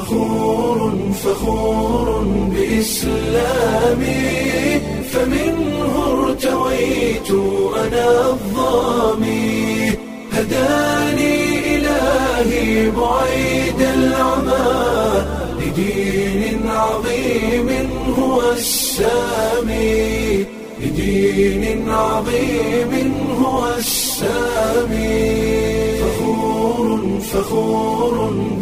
فخور فخور بإسلامي فمنه ارتويت أنا الظامي هداني إلهي بعيد العمى لدين عظيم هو السامي لدين عظيم هو السامي فخور فخور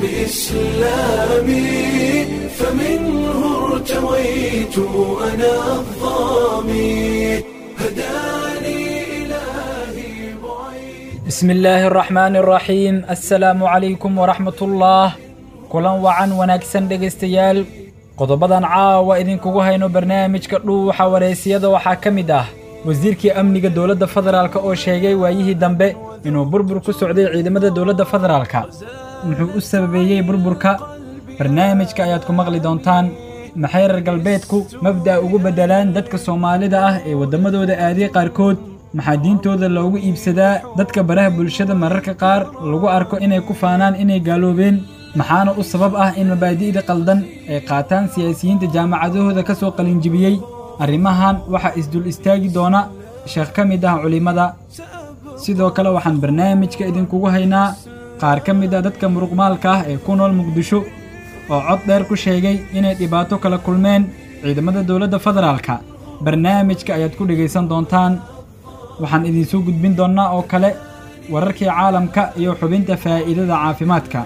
بإسلامي فمنه ارتويت أنا الظامي هداني إلهي بعيد بسم الله الرحمن الرحيم assalaamu calaykum waraxmat ullah kulan wacan wanaagsan dhegaystayaal qodobadan caawa idinkugu hayno barnaamijka dhuuxa wareysiyada waxaa ka mid ah wasiirkii amniga dowladda federaalk oo sheegay waayihii dambe inuu burbur ku socday ciidamada dowladda federaalka muxuu u sababeeyey burburka barnaamijka ayaad ku maqli doontaan maxay reer galbeedku mabda'a ugu beddelaan dadka soomaalida ah ee waddamadooda aaday qaarkood maxaa diintooda loogu iibsadaa dadka baraha bulshada mararka qaar lagu arko inay ku faanaan inay gaaloobeen maxaana u sabab ah in mabaadi'da qaldan ay qaataan siyaasiyiinta jaamacadahooda ka soo qalinjibiyey arrimahan waxaa isdul istaagi doona sheekh ka mid ah culimmada sidoo kale waxaan barnaamijka idinkugu haynaa qaar ka mid ah dadka muruqmaalka ah ee ku nool muqdisho oo cod dheer ku sheegay inay dhibaato kala kulmeen ciidamada dowladda federaalka barnaamijka ayaad ku dhegaysan doontaan waxaan idinsoo gudbin doonnaa oo kale wararkii caalamka iyo xubinta faa'iidada caafimaadka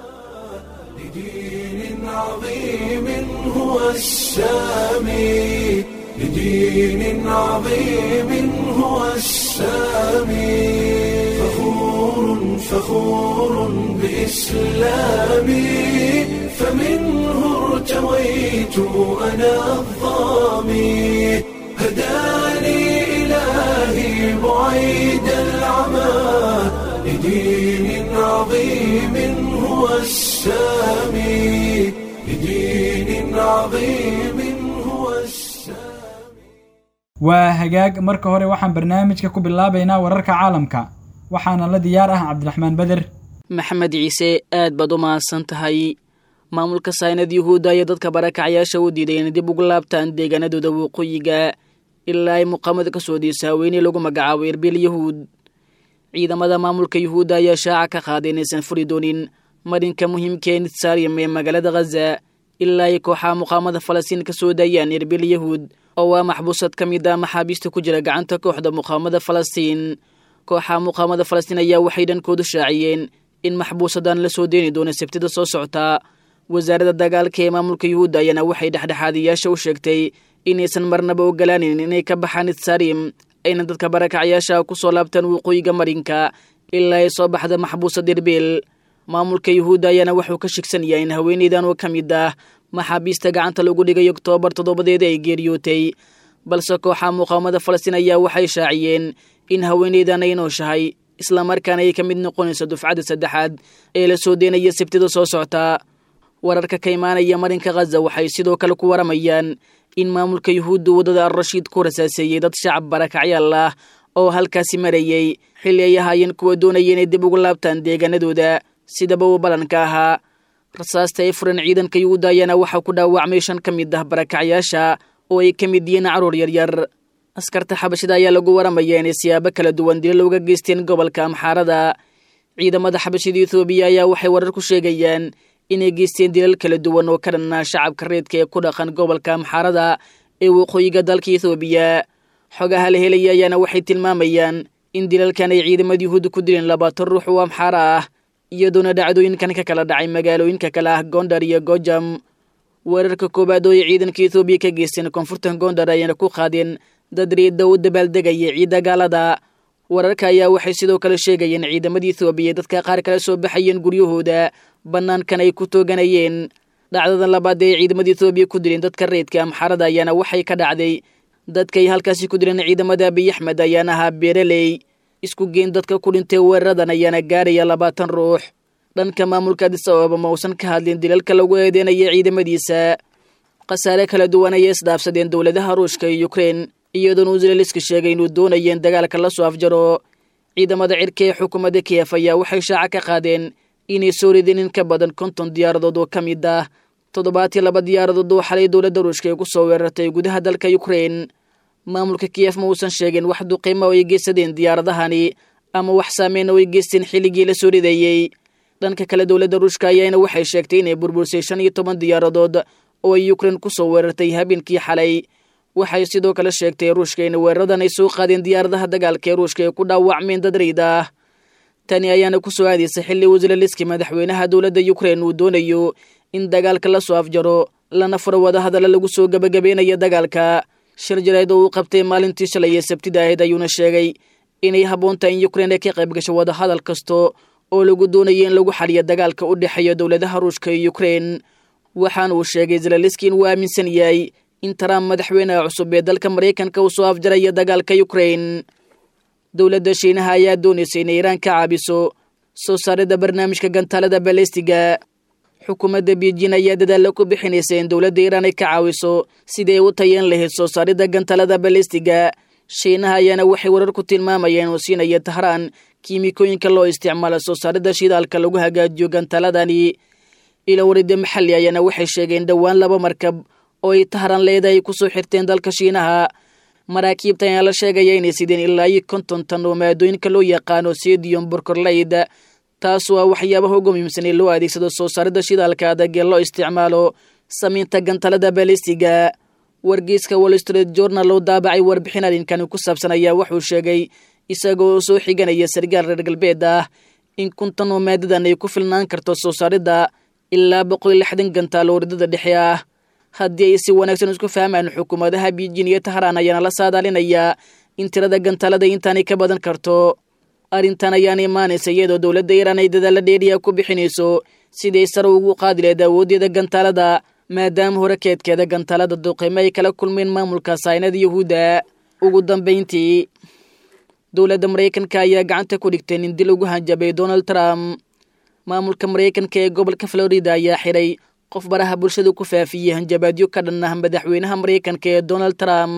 لدين عظيم هو السامي لدين عظيم هو السامي فخور فخور بإسلامي فمنه ارتويت أنا الظامي هداني إلهي بعيد العمى لدين عظيم هو السامي لدين عظيم هو السامي waa hagaag marka hore waxaan barnaamijka ku bilaabaynaa wararka caalamka waxaana la diyaar ah cabdiraxmaan beder maxamed ciise aad baad u mahadsan tahay maamulka saynad yuhuudda ayaa dadka barakacyaasha u diiday inay dib ugu laabtaan deegaanadooda waqooyiga ilaa ay muqaamada ka soo diisa haweeney lagu magacaabo erbil yahuud ciidamada maamulka yuhuudda ayaa shaaca ka qaaday inaysan furi doonin marinka muhiimka ee nitsarium ee magaalada khaza ilaa ay kooxaha muqaamada falastiin ka soo daayaan erbil yahuud oo waa maxbuusad ka mid ah maxaabiista ku jira gacanta kooxda muqaamada falastiin kooxaha muqaamada falastiin ayaa waxay dhankoodu shaaciyeen in maxbuusadan la soo deeni doono sabtida soo socota wasaaradda dagaalka ee maamulka yuhuudda ayaana waxay dhexdhexaadiyaasha u sheegtay inaysan marnaba ogolaanin inay ka baxaan nitsarium ayna dadka barakacyaasha ku soo laabtaan waqooyiga marinka ilaa ay soo baxda maxbuusa derbil maamulka yuhuudda ayaana wuxuu ka shigsan yahay in haweeneydan oo ka mid ah maxaabiista gacanta lagu dhigay oktoobar toddobadeeda ay geeriyootay balse kooxaha muqaamada falastiin ayaa waxay shaaciyeen in haweeneydan ay nooshahay islamarkaana ay ka mid noqonayso dufcadda saddexaad ee la soo deynaya sabtida soo socta wararka ka imaanaya marinka khaza waxay sidoo kale ku waramayaan in maamulka yuhuudda waddada al-rashiid ku rasaaseeyey dad shacab barakacyaal ah oo halkaasi marayey xilli ay ahaayeen kuwa doonaya inay dib ugu laabtaan deegaanadooda sidaba uu ballanka ahaa rasaasta ay furan ciidanka yuhuudda ayaana waxaa ku dhaawacmay shan ka mid ah barakacyaasha oo ay ka mid yihiin caruur yaryar askarta xabashida ayaa lagu waramaya inay siyaabo kala duwan dilo uga geysteen gobolka amxaarada ciidamada xabashida ethoobiya ayaa waxay warar ku sheegayaan inay geysteen dilal kala duwan oo ka dhanaa shacabka reedka ee ku dhaqan gobolka amxaarada ee waqooyiga dalka ethoobiya xogaha la helaya ayaana waxay tilmaamayaan in dilalkan ay ciidamada yuhuudda ku dileen labaatan ruux oo amxaara ah iyadoona dhacdooyinkan ka kala dhacay magaalooyinka kale ah gondar iyo gojam weerarka koowaad oo ay ciidanka ethoobiya ka geysteen koonfurta gondar ayaana ku qaadeen dad reedda u dabaaldegaya ciidda gaalada wararka ayaa waxay sidoo kale sheegayeen ciidamada ethoobiya dadka qaar kala soo baxayeen guryahooda bannaankan ay ku tooganayeen dhacdadan labaad ee ciidamada ethoobiya ku dileen dadka reedka amxarada ayaana waxay ka dhacday dadkay halkaasi ku dileen ciidamada abiy axmed ayaana ahaa beeraley isku geen dadka ku dhintay weeraradan ayaana gaaraya labaatan ruux dhanka maamulka adis ababa ma uusan ka hadlin dilalka lagu eedeynaya ciidamadiisa khasaare kala duwan ayay isdhaafsadeen dowladaha ruushka iyo ukrein iyadoona uzeleliska sheegay inuu doonayeen dagaalka la soo afjaro ciidamada cirka ee xukuumadda kiyef ayaa waxay shaaca ka qaadeen inay soo rideen in ka badan konton diyaaradood oo ka mid ah toddobaatiyo laba diyaaradood oo xalay dowladda ruushka ay ku soo weerartay gudaha dalka ukrein maamulka kiyef ma uusan sheegin wax duqiima oo ay geysadeen diyaaradahani ama wax saameyn oo ay geysteen xilligii la soo rideeyey dhanka kale dowladda ruushka ayaana waxay sheegtay inay burbursay shan iyo toban diyaaradood oo ay ukrein ku soo weerartay habeenkii xalay waxay sidoo kale sheegtay ruushka in weeraradan ay soo qaadeen diyaaradaha dagaalka ee ruushka ay ku dhaawacmeen dad rayid ah tani ayaana ku soo aadaysa xilli wasilaliski madaxweynaha dowladda ukrein uu doonayo in dagaalka la soo afjaro lana furo wadahadalla lagu soo gebagabeynaya dagaalka shir jarayd oo uu qabtay maalintii shalay ee sabtida ahayd ayuuna sheegay inay habboon tahay in ukrein ay ka qayb gasho wadahadal kasto oo lagu doonayo in lagu xaliyo dagaalka u dhexeeya dowladaha ruushka iyo ukrein waxaana uu sheegay zelaliski inuu aaminsan yahay in trump madaxweynaha cusub ee dalka maraykanka uu soo afjaraya dagaalka ukrein dowladda shiinaha ayaa doonaysa inay iiraan ka caabiso soo saaridda barnaamijka gantaalada balestiga xukuumadda beijin ayaa dadaalla ku bixinaysa in dowladda iiraan ay ka caawiso sidii ay u tayeen lahayd soo saaridda gantaalada balestiga shiinaha ayaana waxay warar ku tilmaamayeen uu siinaya tahraan kiimikooyinka loo isticmaalo soo saaridda shidaalka lagu hagaajiyo gantaaladani ilo warida maxalli ayaana waxay sheegeen dhowaan laba markab oo ay tahraan leedahay ku soo xirteen dalka shiinaha maraakiibta ayaa la sheegaya inay sideen ilaa iyo konton tan oo maadooyinka loo yaqaano sedium borkorlayd taasoo ah waxyaabaha ugu muhiimsan ee loo adeegsado soo saaridda shidaalka adag ee loo isticmaalo samaynta gantalada balestiga wargeyska wall street journal oo daabacay warbixin arrinkani ku saabsan ayaa wuxuu sheegay isagoo soo xiganaya sargaal reer galbeed ah in kuntan oo maadadan ay ku filnaan karto soo saaridda ilaa boqol iyo lixdan gantaal oo ridada dhexe ah haddii ay si wanaagsan isku fahmaan xukuumadaha beijin iyo tahraan ayaana la saadaalinayaa in tirada gantaalada intaanay ka badan karto arrintan ayaana imaanaysa iyadoo dowladda iiraan ay dadaalla dheeriya ku bixinayso siday sare ugu qaadi lahayd awooddeeda gantaalada maadaama hore keedkeeda gantaalada duqeymo ay kala kulmeen maamulka saynada yuhuudda ugu dambayntii dowladda maraykanka ayaa gacanta ku dhigtay nin dil ugu hanjabay donald trump maamulka maraykanka ee gobolka florida ayaa xiray qof baraha bulshada ku faafiyey hanjabaadyo ka dhan ah madaxweynaha maraykanka ee donald trump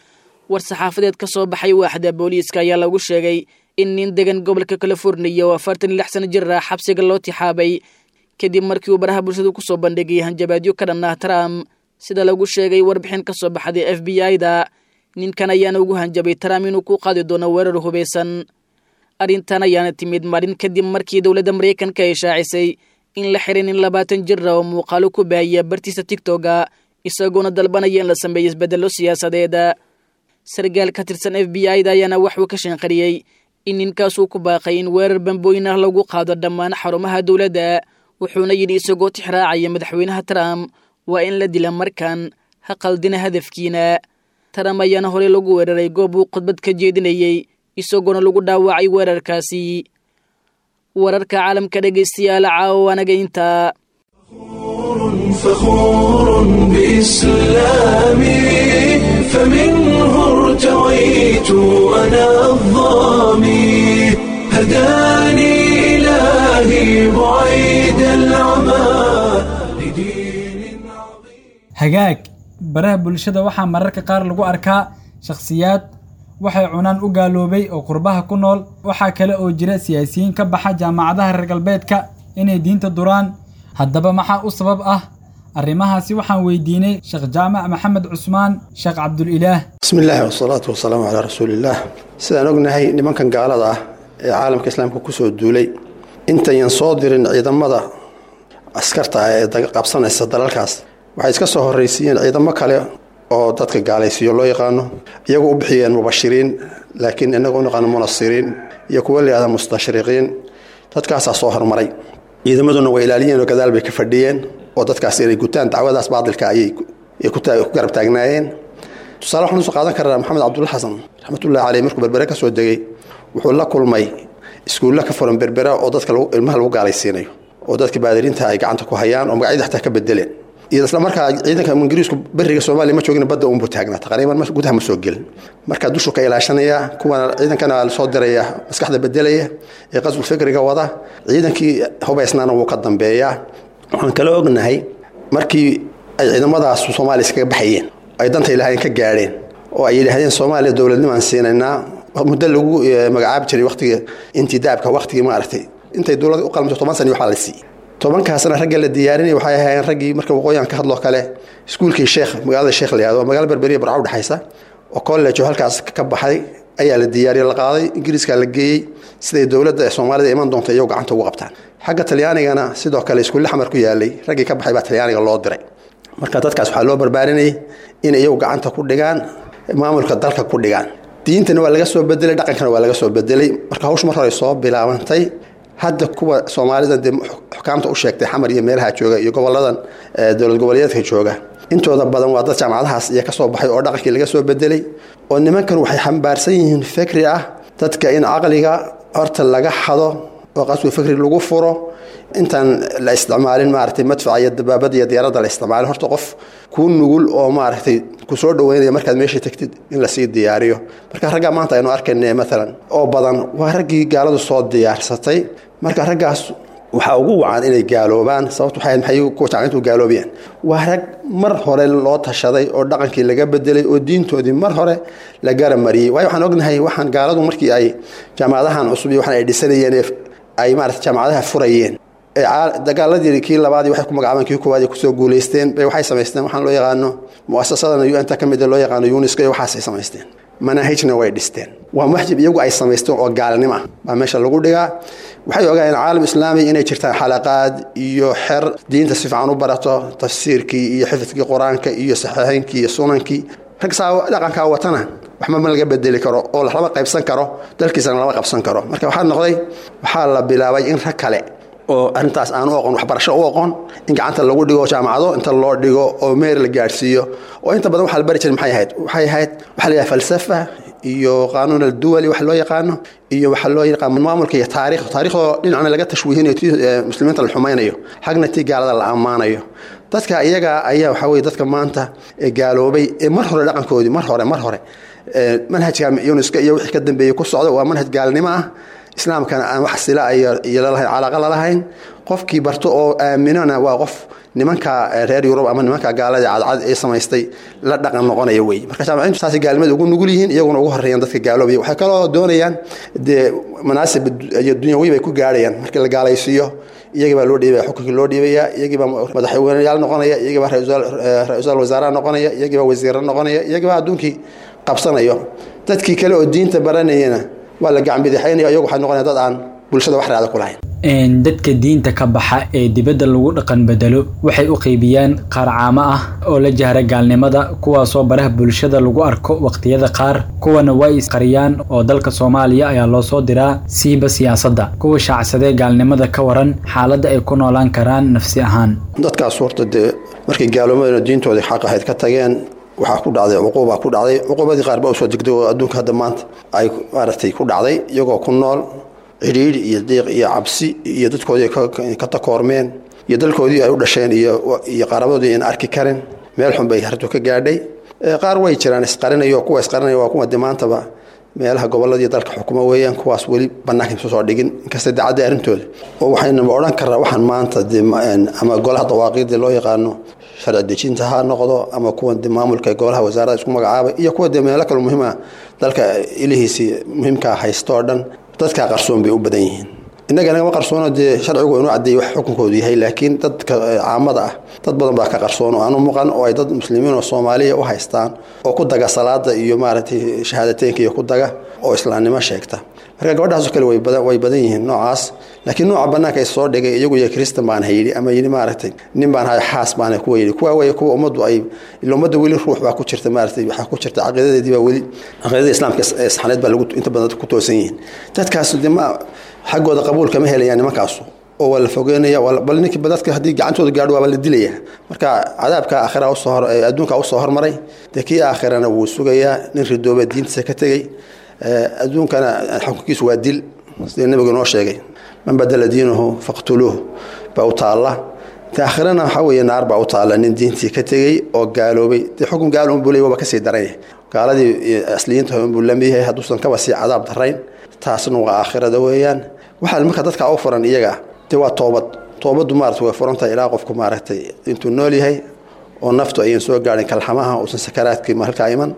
war saxaafadeed ka soo baxay waaxda booliiska ayaa lagu sheegay in nin degan gobolka californiya oo afartan iyo lix sano jir ah xabsiga loo tixaabay kadib markii uu baraha bulshada kusoo bandhigay hanjabaadyo ka dhan ah trump sida lagu sheegay warbixin ka soo baxday f b i-da ninkan ayaana ugu hanjabay trump inuu ku qaadi doono weerar hubaysan arrintan ayaana timid marin kadib markii dowladda maraykanka ay shaacisay in la xirin in labaatan jir ah oo muuqaalo ku baahiya bartiisa tigtoga isagoona dalbanaya in la sameeyo isbeddello siyaasadeed sargaal ka tirsan f b i-da ayaana waxuu ka shanqariyey in ninkaasuu ku baaqay in weerar bambooyin ah lagu qaado dhammaan xarumaha dowladda wuxuuna yidhi isagoo tixraacaya madaxweynaha trump waa in la dila markan ha qaldina hadafkiina trump ayaana horey lagu weeraray goob uu khudbad ka jeedinayey isagoona lagu dhaawacay weerarkaasi wararka caalamka dhegaystayaal caawo anaga intaa فخور بإسلامي فمنه ارتويت أنا الظامي هداني إلهي بعيد العمى لدين عظيم hagaag baraha bulshada waxaa mararka qaar lagu arkaa shakhsiyaad waxay cunaan u gaaloobay oo qurbaha ku nool waxaa kale oo jira siyaasiyiin ka baxa jaamacadaha reer galbeedka inay diinta duraan haddaba maxaa u sabab ah arrimahaasi waxaan weydiinay sheekh jaamac maxamed cusmaan sheekh cabdulilaah bismi illaahi wasalaatu wasalaamu calaa rasuuliillaah sidaan ognahay nimankan gaalada ah ee caalamka islaamka kusoo duulay intayan soo dirin ciidamada askarta ah ee qabsanaysa dalalkaas waxay iska soo horraysiiyeen ciidamo kale oo dadka gaalaysiiyo loo yaqaano iyagu u bixiyeen mubashiriin laakiin inagu u naqaano munasiriin iyo kuwa layihahda mustashriqiin dadkaasaa soo hormaray ciidamaduna way ilaaliyeen oo gadaal bay ka fadhiyeen oo dadkaas inay gutaan dacwadaas baadilka ayay ku garab taagnaayeen tusaale waxaan usoo qaadan karnaa maxamed cabdulla xasan raxmatullahi caleyh markuu berbere ka soo degay wuxuu la kulmay iskuulla ka furan berbera oo dadka ilmaha lagu gaalaysiinayo oo dadka baadiriinta ay gacanta ku hayaan oo magacyada xataa ka bedeleen iyo isla markaa ciidanka ingiriisku beriga soomaaliya ma joogin badda unbu taagnaa taqriiban gudaha ma soo gelin markaa dushu ka ilaashanaya kuwana ciidankana soo diraya maskaxda bedelaya ee qasbul fikriga wada ciidankii hubaysnaana wuu ka dambeeyaa waxaan kala ognahay markii ay ciidamadaas soomaaliya iskaga baxayeen ay danta ilaahayeen ka gaadheen oo ay yidhaahdeen soomaaliya dowladnimaan siinaynaa muddo lagu magacaabi jiray waqtigii intidaabka waqtigii maaragtay intay dowladda u qalmto toban sani waxaa la siiyey tobankaasna ragga la diyaarinaya waxay ahaayeen raggii marka waqooyian ka hadloo kale iskuulkii sheekh magaalada sheekh la yihahdo magaala berberiya barca udhexaysa oo college oo halkaas ka baxay ayaa la diyaariye la qaaday ingiriiska la geeyey siday dowladda ee soomaalida iman doonta iyagu gacanta ugu qabtaan xagga talyaanigana sidoo kale iskuulle xamar ku yaalay raggii ka baxay baa talyaaniga loo diray marka dadkaas waxaa loo barbaarinayay in iyagu gacanta ku dhigaan maamulka dalka ku dhigaan diintana waa laga soo bedelay dhaqankana waa laga soo bedelay marka hawshu mar hore soo bilaabantay hadda kuwa soomaalida dee xukaamta u sheegtay xamar iyo meelaha jooga iyo goboladan dowlad goboleedka jooga intooda badan waa dad jaamacadahaas iyo kasoo baxay oo dhaqankii laga soo bedelay oo nimankan waxay xambaarsan yihiin fikri ah dadka in caqliga horta laga xado oo qaswi fikri lagu furo intaan la isticmaalin maaragtay madfaca iyo dabaabada iyo diyaaradda la isticmaalin horta qof kuu nugul oo maaragtay kusoo dhaweynaya markaad meesha tegtid in lasii diyaariyo marka raggaa maanta aynu arkayna maalan oo badan waa raggii gaaladu soo diyaarsatay marka raggaas waxaa ugu wacan inay gaaloobaan sababtu waxay maxay ku jacayntu gaaloobayaan waa rag mar hore loo tashaday oo dhaqankii laga bedelay oo diintoodii mar hore la garamariyey waayo waxaan ognahay waxaan gaaladu markii ay jaamacadahan cusub iyo waxaan ay dhisanayeen ay maarata jaamacadaha furayeen dagaaladii kii labaadii waxay ku magacaabeen kii koowaad ay kusoo guulaysteen bay waxay samaysteen waxaan loo yaqaano muasasadan un-ta ka mid loo yaqaano uniska iyo waxaasay samaysteen manaahijna way dhisteen waa maxjib iyagu ay samaysteen oo gaalnimo ah baa meesha lagu dhigaa waxay ogaayeen caalam islaami inay jirtaan xalaqaad iyo xer diinta si fiican u barato tafsiirkii iyo xifidkii qur-aanka iyo saxiixeynkii iyo sunankii rag saa dhaqankaa watana waxba ma laga bedeli karo oo lama qaybsan karo dalkiisana lama qabsan karo marka waxaa noqday waxaa la bilaabay in rag kale oo arintaas aan u oqon waxbarasho u oqon in gacanta lagu dhigo jaamacado inta loo dhigo oo meer la gaadhsiiyo oo inta badan waxa la bari jiray maxay ahayd waxay ahayd waxaa la yidhaha falsafa iyo qaanuun alduwali wax loo yaqaano iyo waxaa loo yaqaan maamulka iyo taarikh taariikhdoo dhinacna laga tashwiihinayo ti muslimiinta la xumaynayo xagna tii gaalada la ammaanayo dadka iyaga ayaa waxaa weye dadka maanta gaaloobay ee mar hore dhaqankoodii mar hore mar hore manhajka yuniska iyo wixii ka dambeeyey ku socda waa manhaj gaalnimo ah islaamkana aan wax sila iyo lalahayn calaaqa lalahayn qofkii barto oo aaminona waa qof nimanka reer yurub ama nimanka gaalada cadcad ee samaystay la dhaqan noqonaya wey marka jaamacintu saasay gaalnimada ugu nugul yihiin iyaguna ugu horeeyaan dadka gaaloobaya waxay kaloo doonayaan dee manaasib iyo dunyawi bay ku gaarhayaan markii la gaalaysiiyo iyagii baa loo dhiibaya xukunkii loo dhiibaya iyagii baa madaxweyneyaal noqonaya iyagii baa ra-iisul wasaaraha noqonaya iyagii baa wasiirra noqonaya iyagii baa adduunkii qabsanayo dadkii kale oo diinta baranayana waa la gacanbidixaynaya iyagu waxay noqonaya dad aan bulshada wax raada ku lahayn dadka diinta ka baxa ee dibadda lagu dhaqan bedelo waxay u qaybiyaan qaar caamo ah oo la jahra gaalnimada kuwaasoo baraha bulshada lagu arko waqtiyada qaar kuwana way isqariyaan oo dalka soomaaliya ayaa loo soo diraa siiba siyaasadda kuwa shaacsadee gaalnimada ka waran xaaladda ay ku noolaan karaan nafsi ahaan dadkaas horta dee markay gaaloomadana diintoodii xaq ahayd ka tageen waxaa ku dhacday cuquubaa ku dhacday cuquubadii qaar baa usoo degday oo adduunka hadda maanta ay maaragtay ku dhacday iyagoo ku nool cidhiidhi iyo diiq iyo cabsi iyo dadkoodii ka takoormeen iyo dalkoodii ay u dhasheen iyo qarabadoodii aan arki karin meel xun bay hartu ka gaadhay qaar way jiraan isqarinayo kuwa isqarinaya waa kuwa de maantaba meelaha gobolladii dalka xukuma weeyaan kuwaas weli bannaanka isu soo dhigin inkasta dacadda arrintooda oo waxaynaba odhan karraa waxaan maanta de ama golaha dawaaqiidda loo yaqaano sharci dejinta ha noqdo ama kuwa de maamulka golaha wasaarada isku magacaabay iyo kuwa de meelo kale muhiima dalka ilihiisii muhiimkaa haysto oo dhan dadkaa qarsoon bay u badan yihiin innaga nagama qarsoono dee sharcigu inuu caddeeyey wax xukunkoodu yahay laakiin dadka caamada ah dad badan baa ka qarsoon oo aanu muuqan oo ay dad muslimiin oo soomaaliya u haystaan oo ku daga salaada iyo maaragtay shahaadateynka iyo ku daga oo islaamnimo sheegta marka gabadhaasoo kale way badan yihiin noocaas laakiin nooca bannaanka is soo dhigay iyagu iyo kristan baan hayidhi ama yidhi maaragtay nin baan hay xaas baan kuwa yidhi kuwa wey kuwa ummaddu ay ila ummadda weli ruux baa ku jirta maaragtay waxaa ku jirta caqiidadeedii baa weli caqiidada islaamka saxaneed baa lagu inta badan ku toosan yihiin dadkaas de ma xaggooda qabuul kama helayaan nimankaasu oo waa la fogeynaya bal ninkii dadka haddii gacantooda gaadho waaba la dilaya marka cadaabka aakhira usoo hor adduunka usoo hormaray dee kii aakhirana wuu sugayaa nin ridooba diintiisa ka tegey adduunkana xukunkiisu waa dil sida nebigu noo sheegay man badala diinahu faqtuluuh baa u taalla te aakhirana waxaa weeye naar baa u taalla nin diintii ka tegey oo gaaloobay dee xukun gaal unbuu leey waaba kasii daran yahay gaaladii asliyiinta unbuu lamid yahay hadduusan kaba sii cadaab darayn taasna waa aakhirada weeyaan waxaa marka dadka u furan iyaga de waa toobad toobaddu maarata way furantahay ilaa qofku maaragtay intuu nool yahay oo naftu ayan soo gaadhin kalxamaha uusan sakaraadkii halkaa iman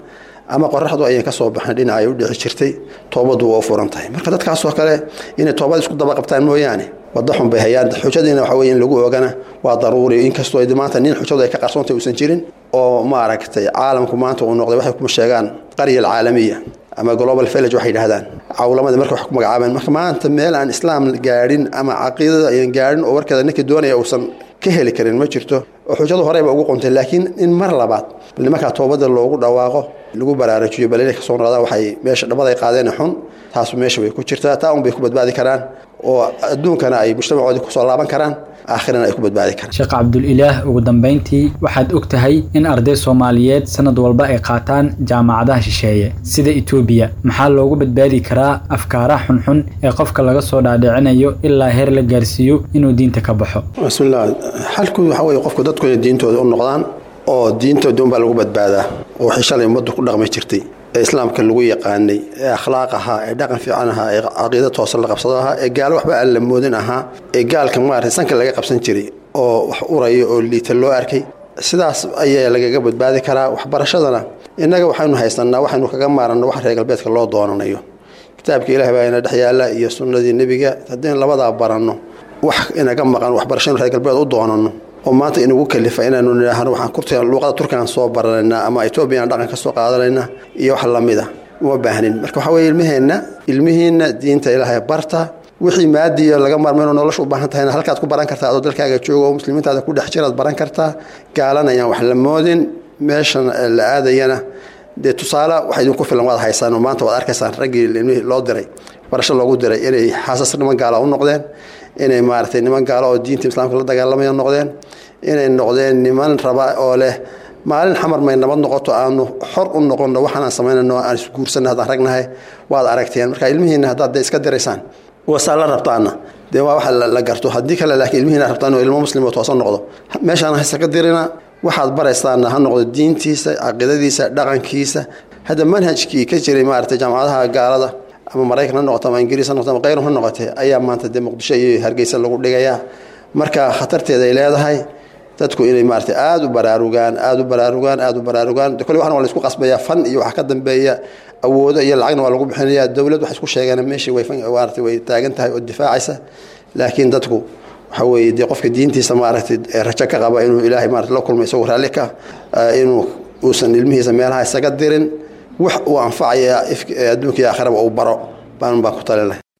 ama qoraxdu ayan ka soo baxin dhinaca ay u dhici jirtay toobaddu waa u furan tahay marka dadkaasoo kale inay toobad isku daba qabtaan mooyaane wadda xun bay hayaan xujadiina waxa weye in lagu oogana waa daruuri inkastoo ay maanta nin xujadu ay ka qarsoontay uusan jirin oo maaragtay caalamku maanta uu noqday waxay kuma sheegaan qarya alcaalamiya ama global village waxay yidhahdaan cawlamada marka wax ku magacaabeen marka maanta meel aan islaam gaadhin ama caqiidada ayan gaadhin oo warkeeda ninkii doonaya uusan ka heli karin ma jirto oo xujadu horeyba ugu qontay laakiin in mar labaad nimankaa toobada loogu dhawaaqo lagu baraarujiyo bal inay kasoo noqdaan waxay meesha dhammaday qaadeen xun taasu meesha way ku jirtaa taa un bay ku badbaadi karaan oo adduunkana ay mujtamacoodii kusoo laaban karaan aakhirana ay ku badbaadi karaan sheekh cabdulilaah ugu dambayntii waxaad og tahay in arday soomaaliyeed sanad walba ay qaataan jaamacadaha shisheeye sida etoobiya maxaa loogu badbaadi karaa afkaaraha xunxun ee qofka laga soo dhaadhicinayo ilaa heer la gaarsiiyo inuu diinta ka baxo bismillah xalku waxa weye qofku dadku inay diintooda u noqdaan oo diintooda unbaa lagu badbaadaa oo waxay shalay ummaddu ku dhaqmi jirtay ee islaamka lagu yaqaanay ee akhlaaq ahaa ee dhaqan fiican ahaa ee caqiida toosan la qabsado ahaa ee gaalo waxba aan la moodin ahaa ee gaalka maarata sanka laga qabsan jiray oo wax uraya oo liita loo arkay sidaas ayaa lagaga badbaadi karaa waxbarashadana innaga waxaynu haysanaa waxaynu kaga maaranno wax reer galbeedka loo doonanayo kitaabka ilaah baa ina dhex yaalla iyo sunnadii nebiga haddaynu labadaa baranno wax inaga maqan waxbarashanu reer galbeed u doonanno oo maanta inugu kalifa inaanu nidhaahno waxaan kurtiga luuqada turkigan soo baranaynaa ama etoobiyan dhaqan ka soo qaadanaynaa iyo wax lamida uma baahnin marka waxaa weye ilmaheenna ilmihiinna diinta ilaahay barta wixii maadiya laga maarmayno nolosha u baahan tahayna halkaad ku baran kartaa adoo dalkaaga jooga oo muslimiintaada ku dhex jiraad baran kartaa gaalana ayaan wax la moodin meeshan la aadayana dee tusaale waxa idinku filan waad haysaan oo maanta waad arkaysaan raggii ilmihii loo diray barasho loogu diray inay xaasas niman gaala u noqdeen inay maaragtay niman gaalo oo diinta islaamka la dagaalamaya noqdeen inay noqdeen niman raba oo leh maalin xamar may nabad noqoto aanu xor u noqonno waxaanaan samaynayno aan isguursanna haddaan ragnahay waad aragteen marka ilmihiina haddaad dee iska diraysaan wasaa la rabtaana dee waa waxa la garto haddii kale laakiin ilmihiina rabtaan oo ilmo muslim oo toosan noqdo meeshaan haysaga dirina waxaad baraysaana ha noqdo diintiisa caqiidadiisa dhaqankiisa hadda manhajkii ka jiray maaragtay jaamacadaha gaalada ama maraykan ha noqoto ama ingiriis ha noqoto ama kayrum ha noqotee ayaa maanta dee muqdisho iyo hargeysa lagu dhigayaa marka khatarteeda ay leedahay dadku inay maaragtay aada u baraarugaan aada u baraarugaan aada u baraarugaan kole waxna waa la isku qasbayaa fan iyo waxa ka dambeeya awoodo iyo lacagna waa lagu bixinayaa dowlad waxay isku sheegeen meeshii way maaragtay way taagan tahay oo difaacaysa laakiin dadku waxa weeye dee qofka diintiisa maaragtay rajo ka qaba inuu ilaahay maaragtay la kulmo isagoo raalli ka inuu uusan ilmihiisa meelaha isaga dirin wax uu anfacaya adduunka iyo aakhiraba uu baro baan baan ku talin lahay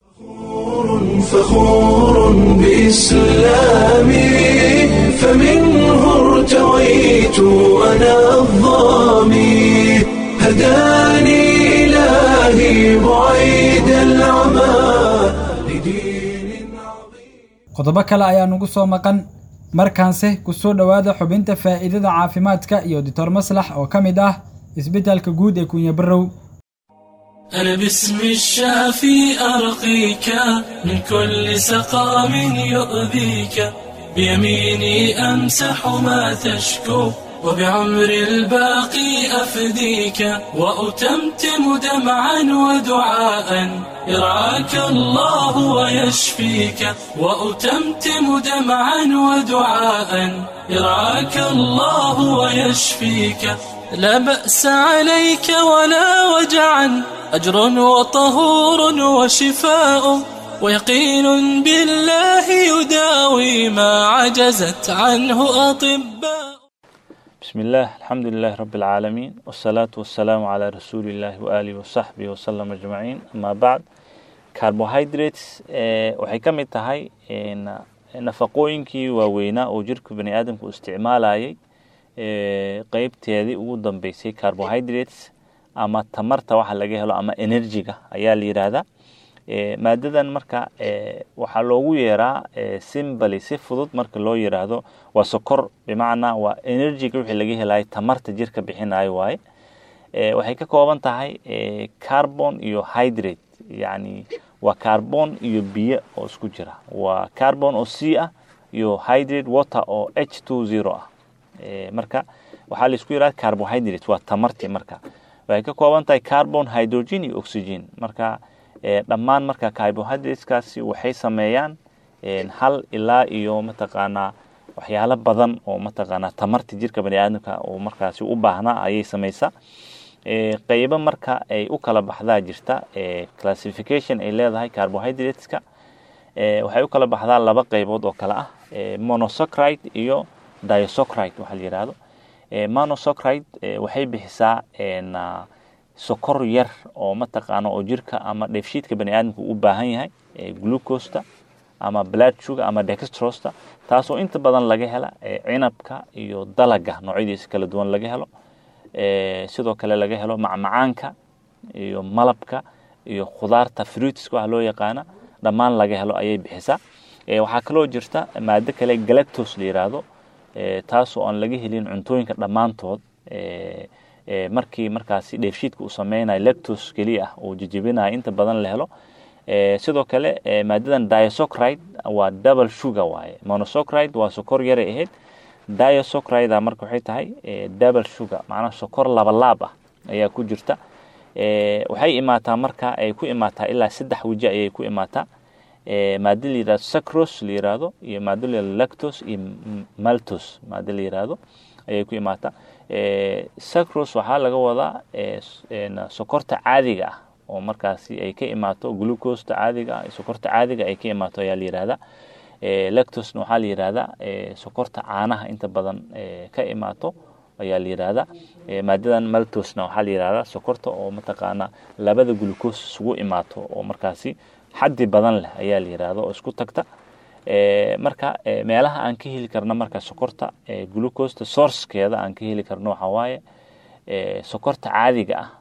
فخور بإسلامي فمنه ارتويت أنا الظامي هداني إلهي بعيد العمى لدين عظيم qodobo kale ayaa nugu soo maqan markaanse ku soo dhowaada xubinta faa'iidada caafimaadka iyo doctor maslax oo ka mid ah isbeddelka guud ee kunya barrow أنا باسم الشافي أرقيك من كل سقام يؤذيك بيميني أمسح ما تشكو وبعمر الباقي أفديك وأتمتم دمعا ودعاء يرعاك الله ويشفيك وأتمتم دمعا ودعاء يرعاك الله ويشفيك لا بأس عليك ولا وجعا أجر وطهور وشفاء ويقين بالله يداوي ما عجزت عنه أطباء بسم الله الحمد لله رب العالمين والصلاة والسلام على رسول الله وآله وصحبه وسلم أجمعين أما بعد carbohydrates waxay ka mid tahay nafaqooyinkii waaweynaa oo jirka bani aadamku isticmaalayay qeybteedii ugu dambeysay carbohydrates ama tamarta waxa laga helo ama energy-ga ayaa la yidhaahdaa maadadan marka waxaa loogu yeeraa simbly si fudud marka loo yiraahdo waa sokor bimacnaa waa energy-ga wixii laga helayo tamarta jirka bixinayo waaye waxay ka kooban tahay carbon iyo hydrate yani waa carbon iyo biyo oo isku jira waa carbon oo c ah iyo hydrate water oo h two zero ah marka waxaa laisku yidhahda carbohydrate waa tamartii marka waxay ka kooban tahay carbon hydrogen iyo oxygen marka dhammaan marka carbohydrateskaasi waxay sameeyaan hal ilaa iyo mataqaanaa waxyaalo badan oo mataqaanaa tamarta jirka bani aadamka oo markaasi u baahnaa ayay sameysaa qeybo marka ay u kala baxdaa jirta classification ay leedahay carbohydrateska waxay u kala baxdaa laba qeybood oo kale ah monosocride iyo disocride waxaa la yihahdo monosocride waxay bixisaa sokor yar oo mataqaano oo jirka ama dheefshiidka bani aadamka u baahan yahay glucosta ama blood sugar ama dextrosta taasoo inta badan laga hela cinabka iyo dalaga noocyadiisa kala duwan laga helo sidoo kale laga helo macmacaanka iyo malabka iyo khudaarta fruitska waxa loo yaqaana dhammaan laga helo ayay bixisaa waxaa kaloo jirta maado kale galactos la yiraahdo taasoo aan laga helin cuntooyinka dhammaantood markii markaasi dheefshiidka uu sameynayo lectos keliya ah uu jejebinayo inta badan la helo sidoo kale maadadan disocride waa double sugar waaye monosocride waa sokor yaray ahayd disocride marka waxay tahay double sugar macnaha sokor labalaab ah ayaa ku jirta waxay imaataa marka ay ku imaataa ilaa saddex weji ayay ku imaataa maado la yirahdo sacros la yirahdo iyo maado la yirahdo lactos iyo maltos maado la yirahdo ayay ku imaataa sacros waxaa laga wadaa sokorta caadiga ah oo markaasi ay ka imaato glucosta caadiga ah sokorta caadiga ay ka imaato ayaa la yirahdaa lactosna waxaa la yirahdaa sokorta caanaha inta badan ka imaato ayaa la yirahdaa maadadan maltosna waxaa la yirahdaa sokorta oo mataqaana labada glucose isugu imaato oo markaasi xaddi badan leh ayaa la yirahda oo isku tagta marka meelaha aan ka heli karno marka sokorta glucosta sourcekeeda aan ka heli karno waxaa waaye sokorta caadiga ah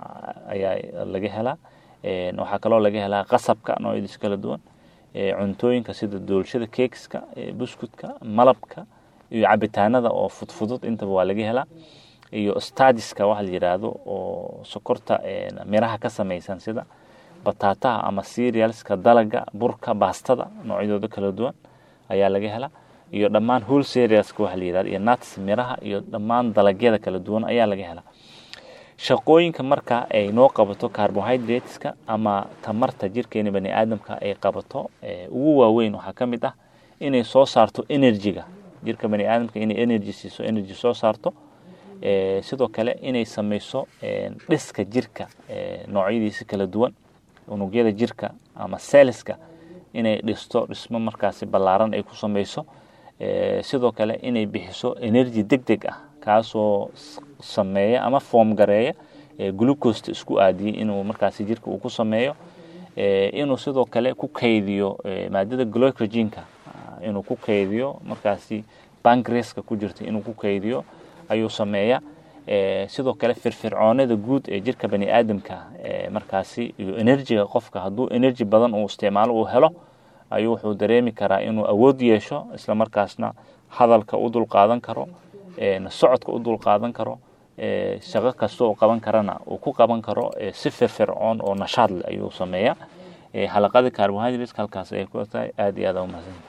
ayaa laga helaa waxaa kaloo laga helaa qasabka noocyadiis kala duwan cuntooyinka sida doolshada keekska buskutka malabka iyo cabitaanada oo fudfudud intaba waa laga helaa iyo stadiska waxa la yiraahdo oo sokorta miraha ka samaysan sida bataataha ama cerealska dalaga burka baastada noocyadooda kala duwan ayaa laga helaa iyo dhammaan whole cerealska waxa la yirahdo iyo nuts miraha iyo dhammaan dalagyada kala duwan ayaa laga helaa shaqooyinka marka ay noo qabato carbohydrateska ama tamarta jirkeena bani aadamka ay qabato ugu waaweyn waxaa ka mid ah inay soo saarto energyga jirka bani aadamka inay energy siiso energy soo saarto sidoo kale inay sameyso dhiska jirka noocyadiisa kala duwan unugyada jirka ama selska inay dhisto dhismo markaasi ballaaran ay ku sameyso sidoo kale inay bixiso energy deg deg ah kaasoo sameeya ama foom gareeya glucosta isku aadiyey inuu markaasi jirka uu ku sameeyo inuu sidoo kale ku kaydiyo maadada glycogenka inuu ku kaydiyo markaasi bankreska ku jirta inuu ku kaydiyo ayuu sameeya sidoo kale firfircoonada guud ee jirka bani aadamka markaasi iyo enerjiga qofka hadduu energy badan uu isticmaalo uu helo ayuu wuxuu dareemi karaa inuu awood yeesho isla markaasna hadalka u dulqaadan karo socodka u dulqaadan karo shaqo kasta uu qaban karana uu ku qaban karo si firfircoon oo nashaad leh ayuu sameeyaa xalaqada carbohydrates halkaas ay ku tahay aad iyo aad u mahadsan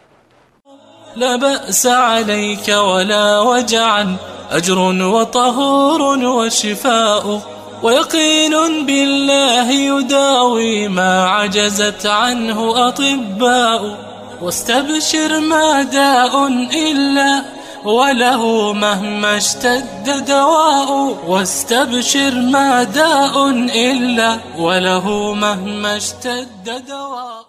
لا بأس عليك ولا وجعا أجر وطهور وشفاء ويقين بالله يداوي ما عجزت عنه أطباء واستبشر ما داء إلا وله مهما اشتد دواء واستبشر ما داء إلا وله مهما اشتد دواء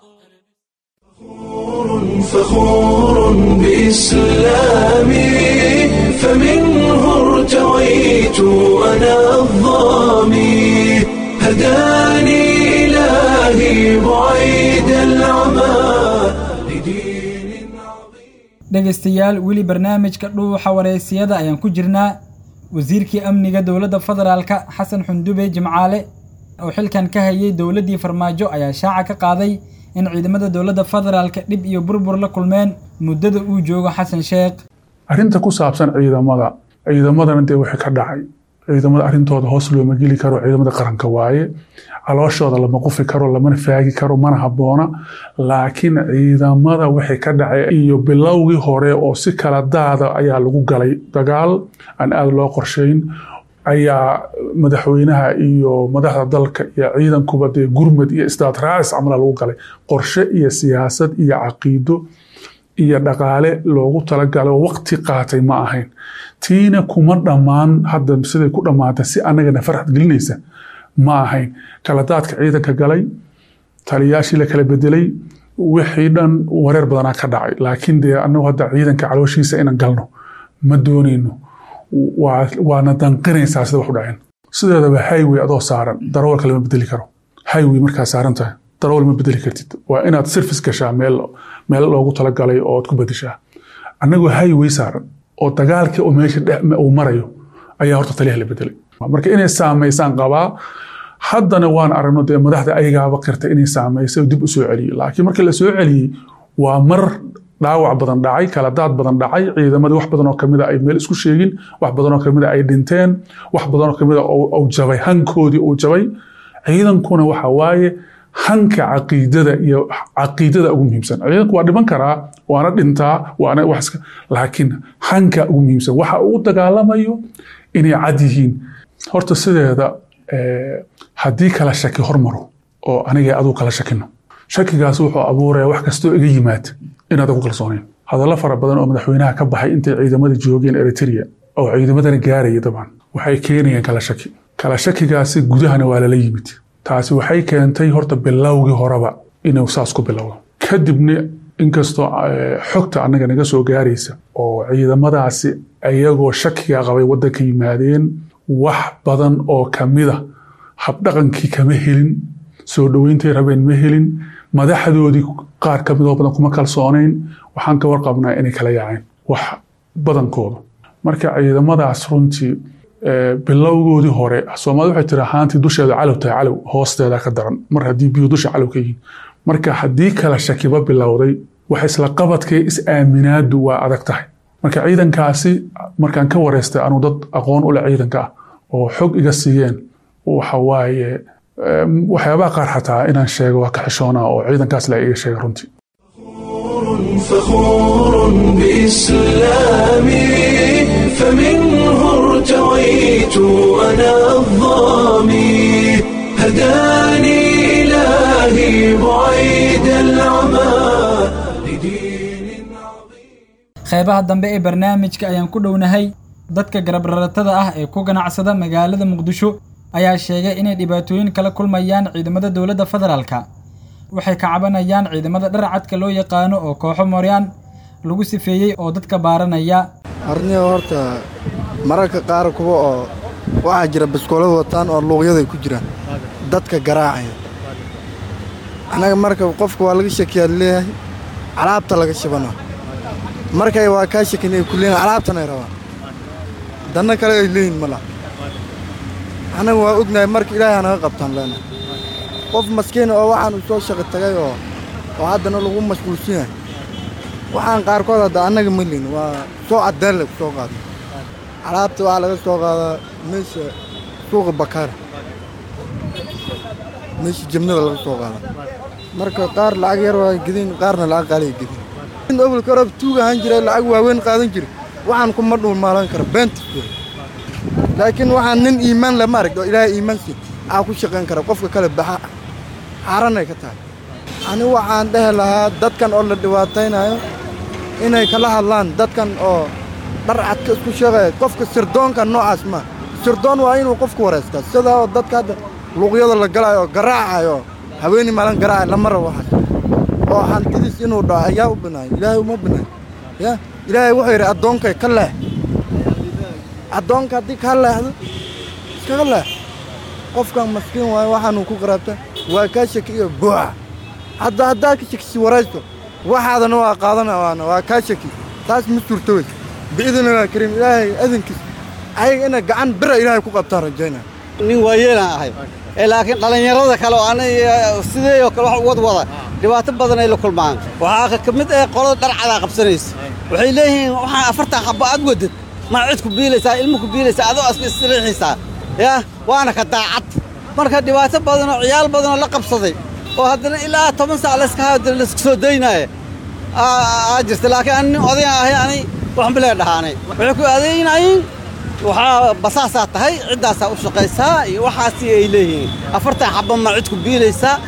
فخور بإسلامي فمنه ارتويت أنا الظامي هداني إلهي بعيد العمى لدين عظيم dhegaystayaal weli barnaamijka dhuuxa wareysiyada ayaan ku jirnaa wasiirkii amniga dowladda federaalka xasan xundube jimcaale oo xilkan ka hayay dowladdii farmaajo ayaa shaaca ka qaaday in ciidamada dowladda federaalka dhib iyo burbur la kulmeen muddada uu joogo xasan sheekh arrinta ku saabsan ciidamada ciidamadana dee wixii ka dhacay ciidamada arrintooda hoos looma geli karo ciidamada qaranka waaye calooshooda lama qufi karo lamana faagi karo mana habboona laakiin ciidamada wixii ka dhacay iyo bilowgii hore oo si kala daada ayaa lagu galay dagaal aan aada loo qorshayn ayaa madaxweynaha iyo madaxda dalka iyo ciidankuba dee gurmad iyo isdaad raacis camala lagu galay qorshe iyo siyaasad iyo caqiido iyo dhaqaale loogu talagalay oo waqti qaatay ma ahayn tiina kuma dhammaan hadda siday ku dhammaatay si annagana farxad gelinaysa ma ahayn kala daadka ciidanka galay taliyaashii la kala bedelay wixii dhan wareer badanaa ka dhacay laakiin dee annagu hadda ciidanka calooshiisa inaan galno ma doonayno waana danqinaysaa sida wax u dhaceen sideedaba highway adoo saaran darawalka lama bedeli karo highway markaa saaran tahay darawal ma bedeli kartid waa inaad service gashaa meel meel loogu talagalay oo aad ku bedeshaa annagoo highway saaran oo dagaalkii oo meesha uu marayo ayaa horta taliyaha la bedelay marka inay saamaysaan qabaa haddana waan aragno dee madaxda ayagaaba qirtay inay saamaysay oo dib u soo celiyey laakiin markii la soo celiyey waa mar dhaawac badan dhacay kala daad badan dhacay ciidamadii wax badan oo kamida ay meel isku sheegin wax badan oo kamida ay dhinteen wax badan oo kamida uu jabay hankoodii uu jabay ciidankuna waxa waaye hanka caqiidada iyo caqiidada ugu muhiimsan ciidanku waa dhiman karaa waana dhintaa waana wax laakiin hanka ugu muhiimsan waxa uu dagaalamayo inay cad yihiin horta sideeda haddii kala shaki hormaro oo aniga aduu kala shakino shakigaas wuxuu abuuraya wax kastoo iga yimaad inaad ku kalsoonayn hadallo fara badan oo madaxweynaha ka baxay intay ciidamada joogeen eritrea oo ciidamadana gaaraya dabcan waxay keenayeen kala shaki kala shakigaasi gudahana waa lala yimid taasi waxay keentay horta bilowgii horeba inuu saas ku bilowdo kadibna inkastoo xogta annaga naga soo gaaraysa oo ciidamadaasi ayagoo shakiga qabay waddanka yimaadeen wax badan oo kamida habdhaqankii kama helin soo dhoweyntay rabeen ma helin madaxdoodii qaar ka midoo badan kuma kalsoonayn waxaan ka warqabnaa inay kala yaaceen wax badankooda marka ciidamadaas runtii bilowgoodii hore soomaalida waxay tiri ahaantii dusheeda calow tahay calow hoosteeda ka daran mar haddii biyu dusha calow ka yihiin marka haddii kala shakiba bilowday wax isla qabadkee is-aaminaadu waa adag tahay marka ciidankaasi markaan ka wareystay anuu dad aqoon u leh ciidanka ah oo xog iga siiyeen waxa waaye waxyaabaha qaar xataa inaan sheego waa ka xishoonaa oo ciidankaas la iga sheega runtii فخور بإسلامي فمنه ارتويت أنا الظامي هداني إلهي بعيد العمى لدين عظيم qeybaha dambe ee barnaamijka ayaan ku dhownahay dadka garabraratada ah ee ku ganacsada magaalada muqdisho ayaa sheegay inay dhibaatooyin kala kulmayaan ciidamada dowladda federaalka waxay ka cabanayaan ciidamada dharcadka loo yaqaano oo kooxo mooryaan lagu sifeeyey oo dadka baaranaya arniga horta mararka qaar kuwa oo waxaa jira baskoolad wataan oo luuqyaday ku jiraan dadka garaacaya annaga marka qofka waa laga shakiyaad leeyahay alaabta laga shibana markay waa kaa shakin ay ku leeyihin alaabtan ay rabaan danna kale ay leeyihin ma laha annaga waa ognahay marka ilaahay hanaga qabtaan leenahay qof maskiina oo waxaan u soo shaqi tagay oo oo haddana lagu mashquulsan yahay waxaan qaarkood hadda annaga ma lihin waa soo caddeen lagu soo qaada alaabta waxaa laga soo qaadaa meesha suuqa bakaara meesha jabnada laga soo qaada marka qaar lacag yar waa gedin qaarna lacag qaaliya gedin in obolka orab tuug ahaan jiray lacag waaweyn qaadan jiray waxaan kuma dhulmaalan kara beentis wey laakiin waxaan nin iimaan lama arag oo ilaahay iimaan siin aa ku shaqayn kara qofka kale baxa xaaranay ka tahay ani waxaan dhehi lahaa dadkan oo la dhibaataynayo inay kala hadlaan dadkan oo dhar cadka isku sheegaya qofka sirdoonka noocaas ma sirdoon waa inuu qofku wareystaa sidaa oo dadka hadda luuqyada la galaayo oo garaacayo haweeney maalin garaacayo lama rabo waxaas oo hantidiis inuu dhaco ayaa u binaayo ilaahay uma binaayo ya ilaahay wuxuu yidhi addoonkay ka leex addoonka haddii kaa leexdo iskaga leex qofkan maskiin waayo waxaanuu ku qaraabta waa kaa shaki iyo buuxa hadda haddaa ka shakisi waraysto waxaadana waa qaadana waana waa kaa shaki taas ma suurto wey biidni llah kariim ilaahay adankiis ayaga inay gacan bira ilaahay ku qabtaan rajaynaya nin waayeelaan ahay ee laakiin dhallinyarada kale oo ana sidee oo kale wax u wadwada dhibaato badan ay la kulmaan waxaa ka mid ah qolada dharcadaa qabsanaysa waxay leeyihiin waxaa afartan xabbo aad wadad ma cid ku biilaysaa ilmo ku biilaysaa adoo aska isriixaysaa yaa waana ka daacad marka dhibaato badan oo ciyaal badan oo la qabsaday oo haddana ilaa toban saac layska hayo haddana layska soo daynaaye aa jirta laakiin ani nin odayan ahay ani waxan bilee dhahaanay waxay ku adeynayeen waxaa basaasaa tahay ciddaasaa u shaqaysaa iyo waxaasi ay leeyihiin afartan xabba ma cid ku biilaysaa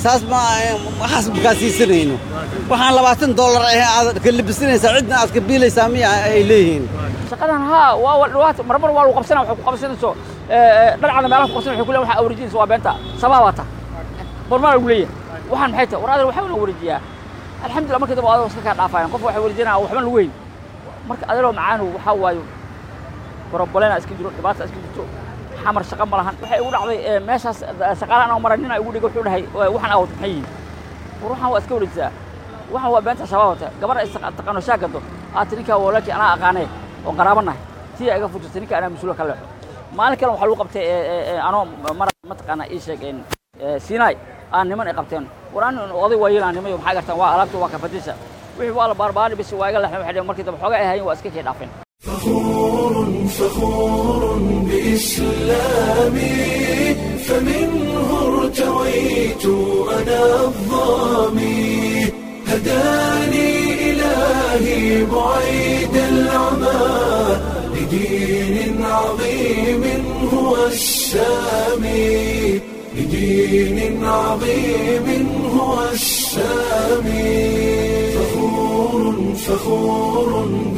saas ma waxaas makaa siisanayno waxaan labaatan dollar ah aad ka labisanaysaa cidna aad ka biilaysaa miya ay leeyihiin shaqadan haa waa dhawaat marmar waa lagu qabsanaa waxay ku qabsanayso dharcada meelaha ku qabsan waxay ku leeyahay waxaa wareejinaysa waa beenta sabaa waata bormaa lagu leeyahay waxaan maxay tahay war adal waxaa la wareejiyaa alxamdulillah markii dambe adoo iska kaa dhaafayaan qof waxay wareejinaa waxba lagu weyn marka adaloo macaanu waxaa waayo borobolena iska jiro dhibaata iska jirto xamar shaqa ma lahan waxay igu dhacday meeshaas shaqaala anoo maray nin igu dhigay wuxuu dhahay waxaan awad maxay yihiin war waxaan waa iska wareejisaa waxaan waa beenta shabaab wata gabar ay taqaano shaagado aad ninkaa walaalkii anaa aqaanee oo qaraabanahay tii iga fujirtay ninka anaa mas-uula ka leexo maalin kale waxaa lagu qabtay anoo mar mataqaana ii sheeg sinai aan niman ay qabteen war an oday waa yeelaan nimayo maxaa gartaan waa alaabta waa kafadisha wixii waa la baarbaani bis waa iga leexeen waxay markii dambe xoogaa ay hayeen waa iska kay dhaafeen فخور فخور بإسلامي فمنه ارتويت أنا الظامي هداني إلهي بعيد العمى لدين عظيم هو السامي لدين عظيم هو السامي فخور فخور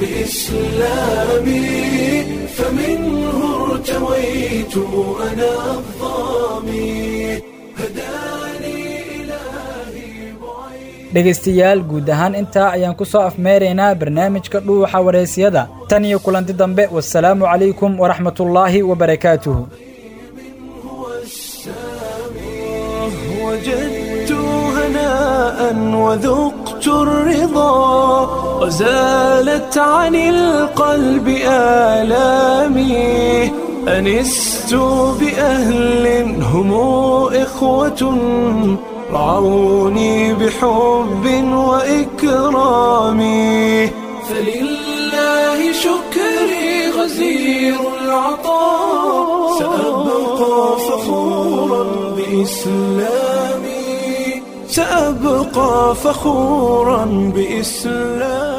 بإسلامي فمنه ارتويت أنا الظامي هداني إلهي dhegaystayaal guud ahaan intaa ayaan ku soo afmeeraynaa barnaamijka dhuuxa wareysiyada tan iyo kulanti dambe wasalaamu calaykum waraxmatullaahi wabarakaatuhu وجدت هناء وذقت الرضا وزالت عن القلب آلامي أنست بأهل هم إخوة رعوني بحب وإكرام فلله شكري غزير العطاء سأبقى فخورا بإسلامي سأبقى فخورا بإسلامي